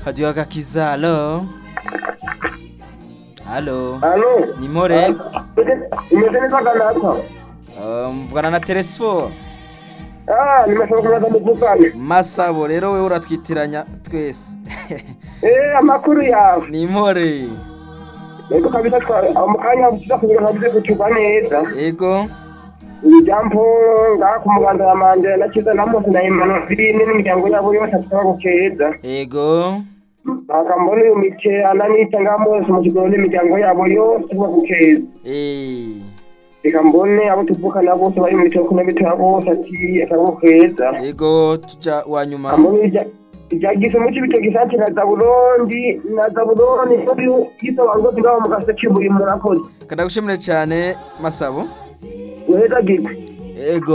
hadiyo agakiza alo alo Alo. ni more Imeze neza ganata. Uh, mvugana na telefone Ah, nimeshoboka kubaza muvugane. masabo rero wewe uratwitiranya twese Eh, amakuru yawe. ni more Ego kabisa twa mu kanya tuza kugira nkabize kutuba neza. ego Ijambo ngaha ku muganda wa manje na kiza na mose na imano biri n'imiryango yabo yose ataba gukeza. ego Akambona uyu mice ananita ngaha mose mu kigo n'imiryango yabo yose ataba gukeza. eh Reka mbone abo tuvukana bose bari mu bitoko n'ibitabo bose ati ataba gukeza. ego tuja wa nyuma Amboni ija ijagise mu cibito gisati na Zaburundi na Zaburundi iyo yiso wangozi ngaho mu gaseke buri murakoze. kadagushimire cyane masabo Weza gikwe. ego